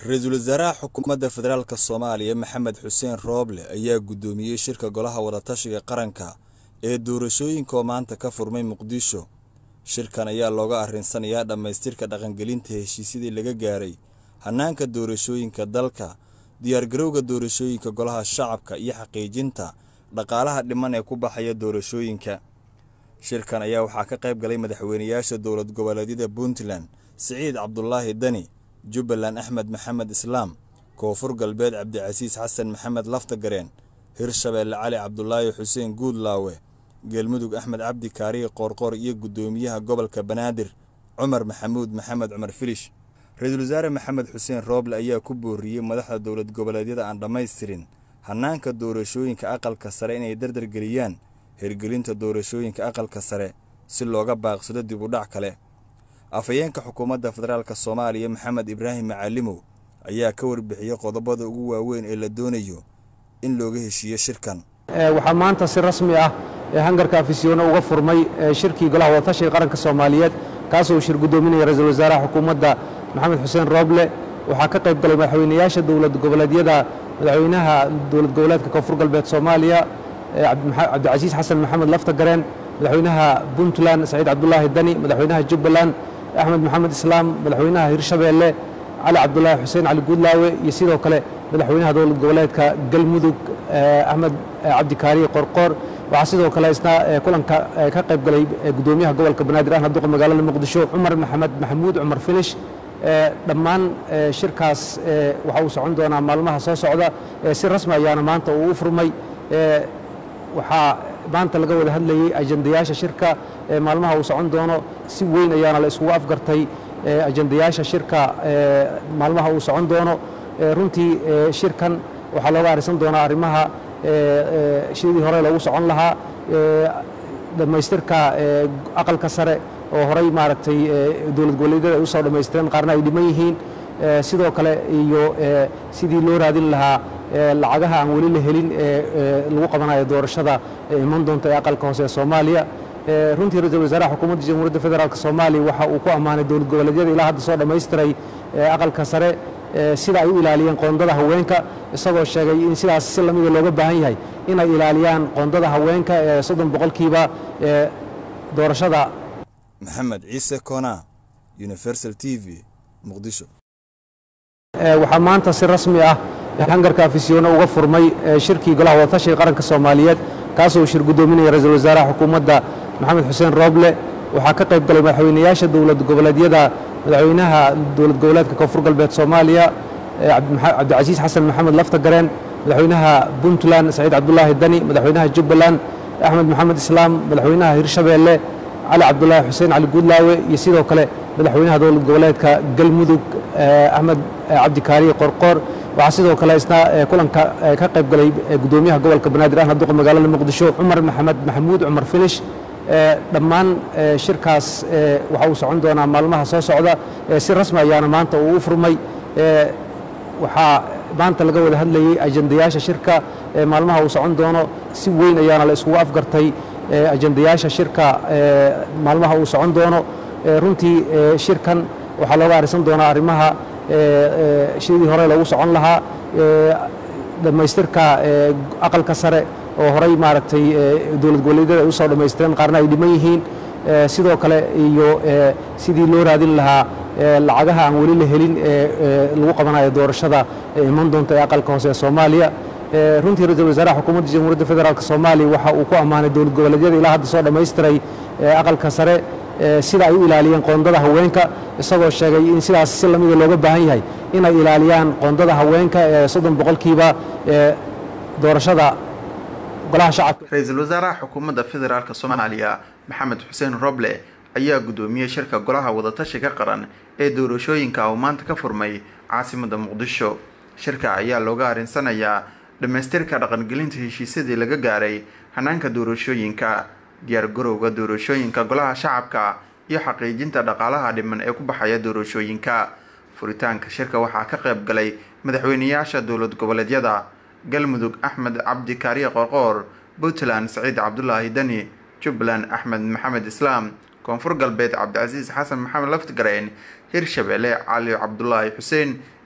ra-iisul wasaaraha xukuumadda federaalk soomaaliya maxamed xuseen rooble ayaa guddoomiyey shirka golaha wadatashiga qaranka ee doorashooyinka oo maanta ka furmay muqdisho shirkan ayaa looga arrinsanayaa dhammaystirka dhaqangelinta heshiisyadii laga gaaray hannaanka doorashooyinka dalka diyaargarowga doorashooyinka golaha shacabka iyo xaqiijinta dhaqaalaha dhiman ee ku baxaya doorashooyinka shirkan ayaa waxaa ka qayb galay madaxweynayaasha dowlad goboleedyada puntland siciid cabdulaahi dani jubbaland axmed maxamed islaam koonfur galbeed cabdicasiis xasan maxamed laftagareen hirshabeelle cali cabdulaahi xuseen guudlaawe geelmudug axmed cabdi kaariye qoorqoor iyo guddoomiyaha gobolka banaadir cumar maxamuud maxamed cumar filish ra-iisul wasaare maxamed xuseen rooble ayaa ku booriyey madaxda dowlad goboleedyada aan dhammaystirin hannaanka doorashooyinka aqalka sare inay dardargeliyaan hirgelinta doorashooyinka aqalka sare si looga baaqsado dib u dhac kale afhayeenka xukuumadda federaalk soomaaliya maxamed ibraahim macalimow ayaa ka warbixiyey qodobada ugu waaweyn ee la doonayo in looga heshiiyo shirkan waxaa maanta si rasmi ah hangarka afisyoone uga furmay shirkii golaha wadatashiga qaranka soomaaliyeed kaasoo uu shir guddoominaya ra-iisul wasaaraha xukuumadda maxamed xuseen rooble waxaa ka qayb galay madaxweynayaasha dowlad goboleedyada madaxweynaha dowlad goboleedka koonfur galbeed soomaaliya cabdicasiis xasan maxamed laftagareen madaxweynaha puntland saciid cabdulaahi dani madaxweynaha jubbaland axmed maxamed islaam madaxweynaha hirshabeelle cali cabdulaahi xuseen cali guudlaawe iyo sidoo kale madaxweynaha dowlad goboleedka galmudug axmed cabdikaariye qorqoor waxaa sidoo kale isna kulanka ka qayb galay guddoomiyaha gobolka banaadir ahna duqa magaalada muqdisho cumar maxamed maxamuud cumar filish dhammaan shirkaas waxa uu socon doonaa maalmaha soo socda si rasmi ayaana maanta uu u furmay waxaa maanta laga wada hadlayey ajandayaasha shirka maalmaha uu socon doono si weyn ayaana la iskugu afgartay ajandayaasha shirka maalmaha uu socon doono runtii shirkan waxaa looga arisan doonaa arrimaha sidii hore loogu socon lahaa dhammaystirka aqalka sare oo horey maaragtay dowlad goboleedyada ay u soo dhammaystireen qaarna ay dhiman yihiin sidoo kale iyo sidii loo raadin lahaa lacagaha aan weli la helin ee lagu qabanayo doorashada iman doonta ee aqalka hoose ee soomaaliya runtii ra-iisul wasaaraha xukuumadda jamhuuriyadda federaalk soomaaliya waxa uu ku ammaanay dowlad goboleedyada ilaa hadda soo dhammaystiray aqalka sare sida ay u ilaaliyeen qoondada haweenka isagoo sheegay in sidaas si lamida looga baahan yahay inay ilaaliyaan qoondada haweenka ee soddon boqolkiiba ee doorashada maxamed ciise koona universal t v muqdisho waxaa maanta si rasmi ah hangarka afisyoone uga furmay shirkii golaha wadatashiga qaranka soomaaliyeed kaasoo uu shir guddoominaya ra-iisul wasaaraha xukuumadda maxamed xuseen rooble waxaa ka qayb galay madaxweynayaasha dowlad goboleedyada madaxweynaha dowlad goboleedka koonfur galbeed soomaaliya cabdicasiis xasan maxamed laftagareen madaxweynaha puntland saciid cabdulaahi dani madaxweynaha jubbaland axmed maxamed islaam madaxweynaha hirshabeelle cali cabdulaahi xuseen cali guudlaawe iyo sidoo kale madaxweynaha dowlad goboleedka galmudug axmed cabdikaariye qorqoor waxaa sidoo kale isna kulanka ka qayb galay guddoomiyaha gobolka banaadir ahna duqa magaalada muqdisho cumar maxamed maxamuud cumar filish dhammaan shirkaas waxa uu socon doonaa maalmaha soo socda si rasmi ayaana maanta uu u furmay waxaa maanta laga wada hadlayey ajandayaasha shirka maalmaha uu socon doono si weyn ayaana la iskugu afgartay ajandayaasha shirka maalmaha uu socon doono runtii shirkan waxaa looga arisan doonaa arrimaha sidii hore loogu socon lahaa dhammaystirka aqalka sare oo horey maaragtay dowlad goboleedyada ay u soo dhammaystireen qaarna ay dhiman yihiin sidoo kale iyo sidii loo raadin lahaa lacagaha aan weli la helin ee lagu qabanayo doorashada iman doonta ee aqalka hoose ee soomaaliya runtii ra-iisul wasaaraha xukuumadda jamhuuriyadda federaalk soomaaliya waxa uu ku ammaanay dowlad goboleedyada ilaa hadda soo dhammaystiray aqalka sare sida ay u ilaaliyeen qoondada haweenka isagoo sheegay in sidaas si lamida looga baahan yahay inay ilaaliyaan qoondada haweenka ee soddon boqolkiiba ee doorashada golaha shacabka ra-iisul wasaaraha xukuumadda federaalk soomaaliya maxamed xuseen roble ayaa guddoomiyey shirka golaha wadatashiga qaran ee doorashooyinka uu maanta ka furmay caasimadda muqdisho shirka ayaa looga arinsanayaa dhammaystirka dhaqangelinta heshiisyadii laga gaaray hanaanka doorashooyinka diyaargarowga doorashooyinka golaha shacabka iyo xaqiijinta dhaqaalaha dhiman ee ku baxaya doorashooyinka furitaanka shirka waxaa ka qayb galay madaxweynayaasha dowlad goboleedyada galmudug axmed cabdi kaariye qorqoor puntland saciid cabdulaahi dani jubbaland axmed maxamed islaam koonfur galbeed cabdicasiis xasan maxamed laftigareen hirshabeelle cali cabdulaahi xuseen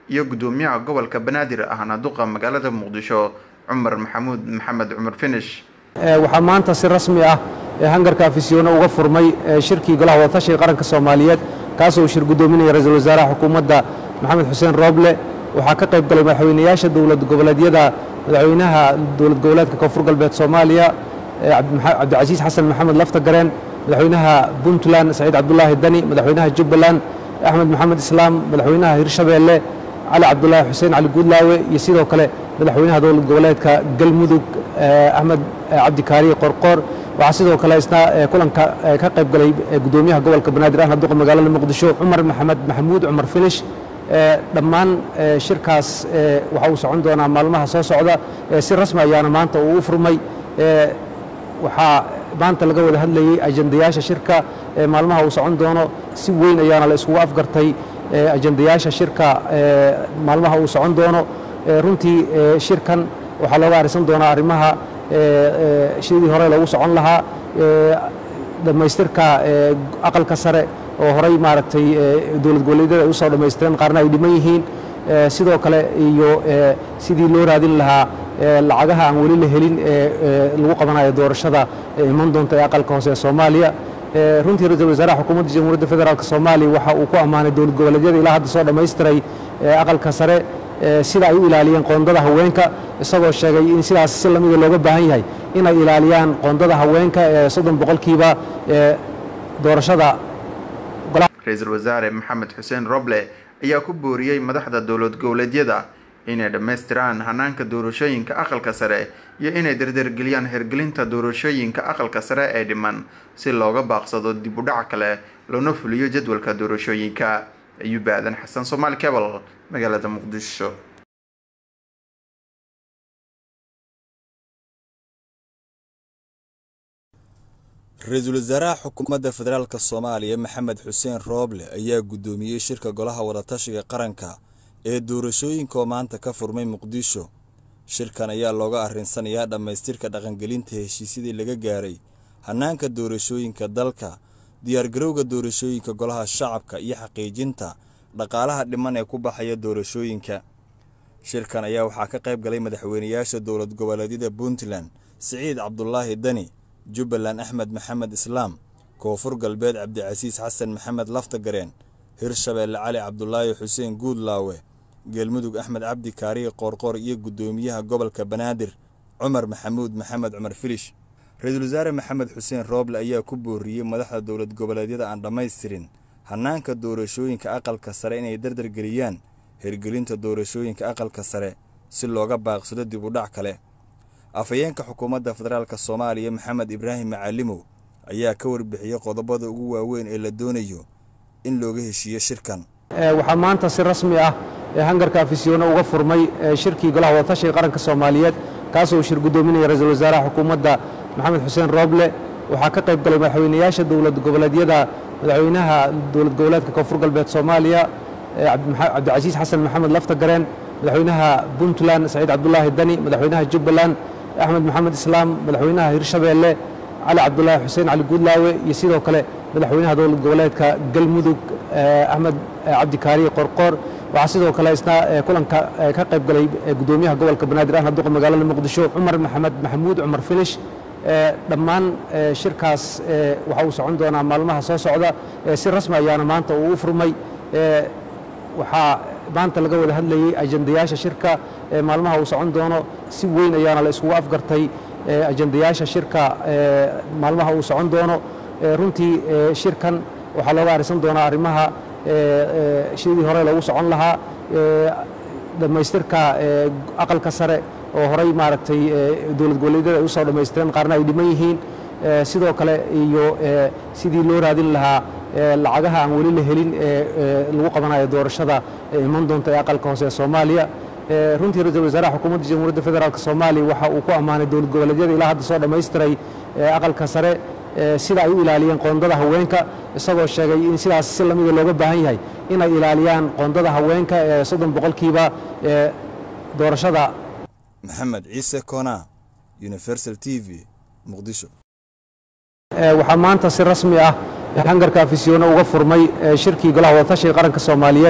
iyo guddoomiyaha gobolka banaadir ahna duqa magaalada muqdisho cumar maxamuud maxamed cumar finish waxaa maanta si rasmi ah hangarka afisyoone uga furmay shirkii golaha wadatashiga qaranka soomaaliyeed kaasoo uu shir guddoominaya ra-iisul wasaaraha xukuumadda maxamed xuseen rooble waxaa ka qayb galay madaxweynayaasha dowlad goboleedyada madaxweynaha dowlad goboleedka koonfur galbeed soomaaliya cabdicasiis xasan maxamed lafta gareen madaxweynaha puntland saciid cabdulaahi dani madaxweynaha jubbaland axmed maxamed islaam madaxweynaha hirshabeelle cali cabdulaahi xuseen cali guudlaawe iyo sidoo kale madaxweynaha dowlad goboleedka galmudug axmed cabdikaariye qorqoor waxaa sidoo kale isna kulanka ka qayb galay guddoomiyaha gobolka banaadir ahna duqa magaalada muqdisho cumar maxamed maxamuud cumar finish dhammaan shirkaas waxa uu socon doonaa maalmaha soo socda si rasmi ayaana maanta uu u furmay waxaa maanta laga wada hadlayey ajandayaasha shirka maalmaha uu socon doono si weyn ayaana la iskugu afgartay ajandayaasha shirka maalmaha uu socon doono runtii shirkan waxaa looga arisan doonaa arrimaha sidii hore loogu socon lahaa dhammaystirka aqalka sare oo horey maaragtay dowlad goboleedyada ay usoo dhammaystireen qaarna ay dhiman yihiin sidoo kale iyo sidii loo raadin lahaa lacagaha aan weli la helin ee lagu qabanayo doorashada iman doonta ee aqalka hoose ee soomaaliya runtii ra-iisul wasaaraha xukuumadda jamhuuriyadda federaalk soomaaliya waxa uu ku ammaanay dowlad goboleedyada ilaa hadda soo dhammaystiray aqalka sare sida ay u ilaaliyeen qoondada haweenka isagoo sheegay in sidaas si lamida looga baahan yahay inay ilaaliyaan qoondada haweenka ee soddon boqolkiiba doorashada ra-iisul wasaare maxamed xuseen roble ayaa ku booriyey madaxda dowlad goboleedyada inay dhammaystiraan hanaanka doorashooyinka aqalka sare iyo inay dardargeliyaan hirgelinta doorashooyinka aqalka sare ee dhiman si looga baaqsado dib u dhac kale loona fuliyo jadwalka doorashooyinka ayuub aadan xasan soomaali cebal magaalada muqdisho ra-iisul wasaaraha xukuumadda federaalk soomaaliya maxamed xuseen rooble ayaa guddoomiyey shirka golaha wadatashiga qaranka ee doorashooyinka oo maanta ka furmay muqdisho shirkan ayaa looga arrinsanayaa dhammaystirka dhaqangelinta heshiisyadii laga gaaray hannaanka doorashooyinka dalka diyaargarowga doorashooyinka golaha shacabka iyo xaqiijinta dhaqaalaha dhiman ee ku baxaya doorashooyinka shirkan ayaa waxaa ka qayb galay madaxweynayaasha dowlad goboleedyada puntland siciid cabdulaahi dani jubbaland axmed maxamed islaam koonfur galbeed cabdicasiis xasan maxamed laftagareen hirshabeelle cali cabdulaahi xuseen guudlaawe geelmudug axmed cabdi kaariye qoorqoor iyo guddoomiyaha gobolka banaadir cumar maxamuud maxamed cumar filish ra-iisul wasaare maxamed xuseen rooble ayaa ku booriyey madaxda dowlad goboleedyada aan dhammaystirin hannaanka doorashooyinka aqalka sare inay dardargeliyaan hirgelinta doorashooyinka aqalka sare si looga baaqsado dib u dhac kale afhayeenka xukuumadda federaalk soomaaliya maxamed ibraahim macalimow ayaa ka warbixiyey qodobada ugu waaweyn ee la doonayo in looga heshiiyo shirkan waxaa maanta si rasmi ah hangarka afisyoone uga furmay shirkii golaha wadatashiga qaranka soomaaliyeed kaasoo uu shir guddoominaya ra-iisul wasaaraha xukuumadda maxamed xuseen rooble waxaa ka qayb galay madaxweynayaasha dowlad goboleedyada madaxweynaha dowlad goboleedka koonfur galbeed soomaaliya cabdicasiis xasan maxamed lafta gareen madaxweynaha puntland saciid cabdulaahi dani madaxweynaha jubbaland axmed maxamed islaam madaxweynaha hirshabeelle cali cabdulaahi xuseen cali guudlaawe iyo sidoo kale madaxweynaha dowlad goboleedka galmudug axmed cabdikaariye qorqoor waxaa sidoo kale isna kulanka ka qayb galay guddoomiyaha gobolka banaadir ahna duqa magaalada muqdisho cumar maxamed maxamuud cumar finish dhammaan shirkaas waxa uu socon doonaa maalmaha soo socda si rasmi ayaana maanta uu u furmay waxaa maanta laga wada hadlayey ajandayaasha shirka maalmaha uu socon doono si weyn ayaana la iskugu afgartay ajandayaasha shirka maalmaha uu socon doono runtii shirkan waxaa looga arisan doonaa arrimaha sidii hore loogu socon lahaa dhammaystirka aqalka sare oo horey maaragtay dowlad goboleedyada ay usoo dhammaystireen qaarna ay dhiman yihiin sidoo kale iyo sidii loo raadin lahaa lacagaha aan weli la helin ee lagu qabanayo doorashada iman doonta ee aqalka hoose ee soomaaliya runtii ra-iisul wasaaraha xukuumadda jamhuuriyadda federaalk soomaaliya waxa uu ku ammaanay dowlad goboleedyada ilaa hadda soo dhammaystiray aqalka sare sida ay u ilaaliyeen qoondada haweenka isagoo sheegay in sidaas si lamida looga baahan yahay inay ilaaliyaan qoondada haweenka ee soddon boqolkiiba ee doorashada maxamed ciise koona universal t v muqdisho waxaa maanta si rasmi ah hangarka afisyoone uga furmay shirkii golaha wadatashiga qaranka soomaaliyeed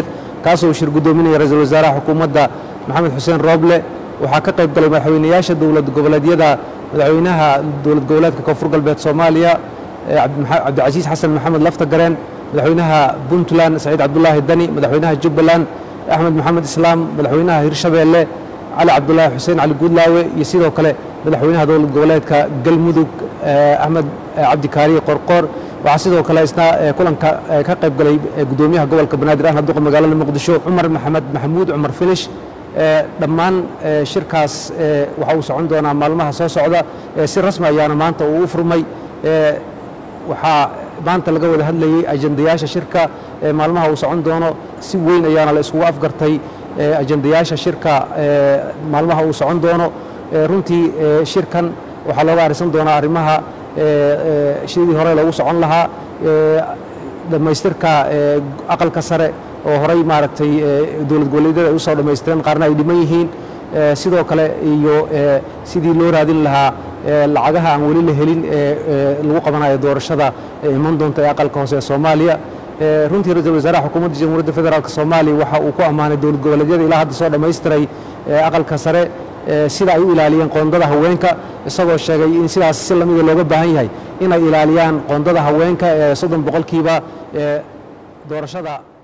kaasoo shir guddoominaya ra-iisul wasaaraha xukuumadda maxamed xuseen rooble waxaa ka qayb galay madaxweynayaasha dowlad goboleedyada madaxweynaha dowlad goboleedka koonfur galbeed soomaaliya cabdicasiis xasan maxamed laftagareen madaxweynaha puntland saciid cabdulaahi dani madaxweynaha jubbaland axmed maxamed islaam madaxweynaha hirshabeelle cali cabdulaahi xuseen cali guudlaawe iyo sidoo kale madaxweynaha dowlad goboleedka galmudug axmed cabdikaariye qorqoor waxaa sidoo kale isna kulanka ka qayb galay guddoomiyaha gobolka banaadir ahna duqa magaalada muqdisho cumar maxamed maxamuud cumar finish dhammaan shirkaas waxa uu socon doonaa maalmaha soo socda si rasmi ayaana maanta uu u furmay waxaa maanta laga wada hadlayey ajandayaasha shirka maalmaha uu socon doono si weyn ayaana la iskugu afgartay ajandayaasha shirka maalmaha uu socon doono runtii shirkan waxaa looga arisan doonaa arrimaha sidii hore loogu socon lahaa dhammaystirka aqalka sare oo horey maaragtay dowlad goboleedyada ay u soo dhammaystireen qaarna ay dhiman yihiin sidoo kale iyo sidii loo raadin lahaa lacagaha aan weli la helin ee lagu qabanayo doorashada ee iman doonta ee aqalka hoose ee soomaaliya runtii ra-iisul wasaaraha xukuumadda jamhuuriyadda federaalk soomaaliya waxa uu ku ammaanay dowlad goboleedyada ilaa hadda soo dhammaystiray aqalka sare sida ay u ilaaliyeen qoondada haweenka isagoo sheegay in sidaas si lamida looga baahan yahay inay ilaaliyaan qoondada haweenka ee soddon boqolkiiba doorashada